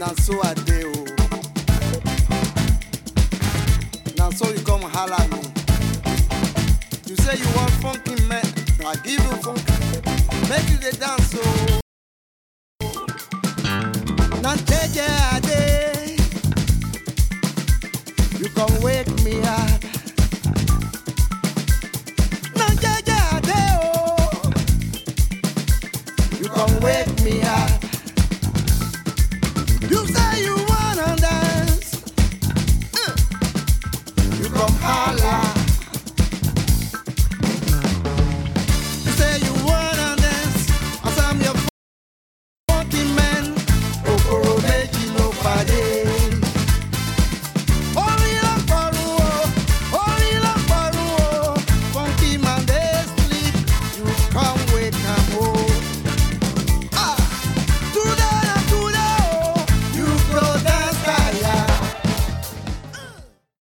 na so I dey o. Na so you come holla me. You say you want funky man, I give you funky. Make you dey dance o. Na jeje I dey. You come wake me up. Na jeje I dey o. You come wake me